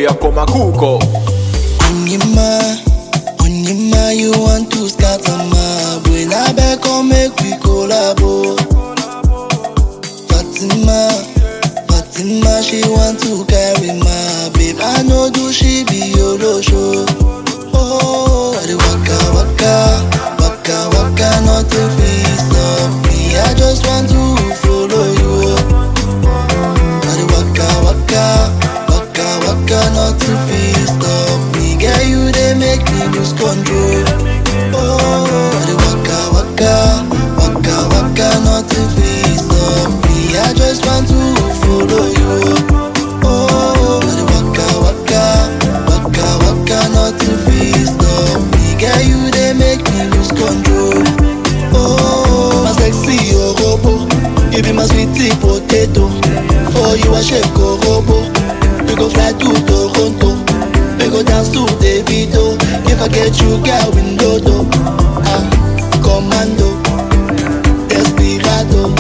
ya come a cook up. Onyema, Onyema, you want to scatter my brain? I beg, come make we collabo. Fatima, Fatima, she want to carry my babe. I know do she be your show. Oh, I dey waka waka, waka waka, nothing fit stop me. I just want to follow you. I dey waka waka, waka waka, nothing fit stop me. Girl, you dey make me lose control. Oh, I dey waka waka, waka waka, nothing fit stop me. I just want to follow you. Oh, I dey waka waka, waka waka, nothing fit stop me. Girl, you dey make me lose control. Oh, my sexy orobo, you be my sweetie potato. For you I shake korobo, we go fly to Toronto, we go dance to Davido. If I get you, girl, we do Ah, commando, desperado.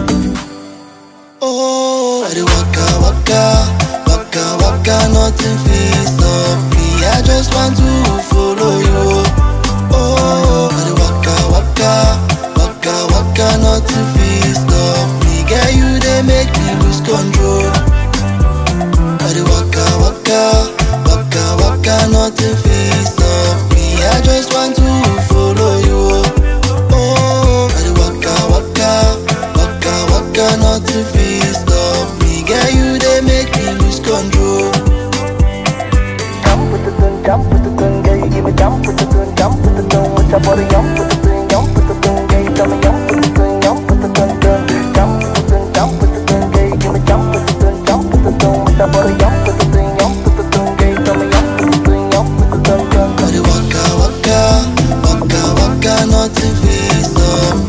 Oh, I dey waka waka, waka waka, nothing fit stop me. I just want to follow you. Oh, I dey waka waka, waka waka, nothing fit stop me. Girl, you dey make me lose control. I dey waka waka, waka waka, nothing fit stop me. I just want to follow you. Oh, I dey waka waka, waka waka, nothing fit stop me. Girl, you dey make me lose control. Jump with the tune, jump with the tune, girl, you give me jump with the tune, jump with the tune, with your body, jump with the tune, jump with the tune, girl, you tell me jump with the tune, jump with the tune, tune, jump with the tune, jump with the tune, girl, you give me jump with the tune, jump with the tune, with your body, jump with the tune, jump with the tune, girl, you tell me jump with the tune, jump with the tune, tune. I dey waka waka, waka waka, nothing fit stop